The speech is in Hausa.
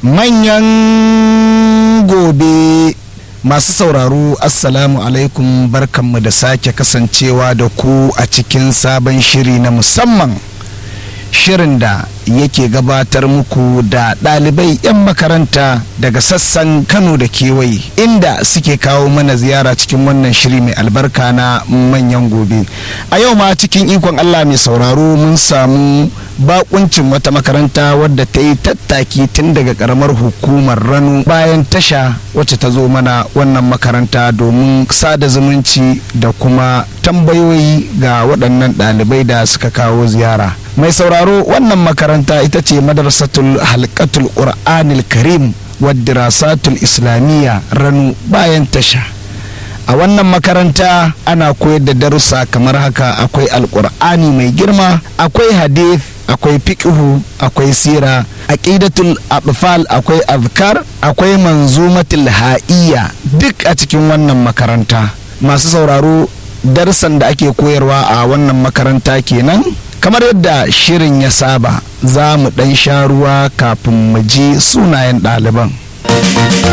manyan gobe masu sauraro assalamu alaikum barkanmu da sake kasancewa da ku a cikin sabon shiri na musamman shirin da yake gabatar muku da ɗalibai 'yan makaranta daga sassan kano da kewaye inda suke kawo mana ziyara cikin wannan shiri mai albarka na manyan gobe a yau ma cikin ikon allah mai sauraro mun samu bakuncin wata makaranta wadda ta yi tattaki tun daga karamar hukumar rano bayan tasha wacce ta zo mana wannan makaranta domin sada zumunci da kuma tambayoyi ga waɗannan ɗalibai da suka kawo ziyara mai sauraro wannan makaranta ita ce madarsatul halkatul qur'anil karim waddirasatul islamiyya rano bayan tasha a wannan makaranta ana koyar da darussa kamar haka akwai alkur'ani mai girma akwai hadith akwai fiqhu akwai sira aqidatul atfal akwai azkar akwai manzumatul ha'iyya duk a cikin wannan makaranta masu sauraro darsan da ake koyarwa a wannan makaranta kenan kamar yadda shirin ya saba za mu ɗan sha ruwa kafin mu ji sunayen ɗaliban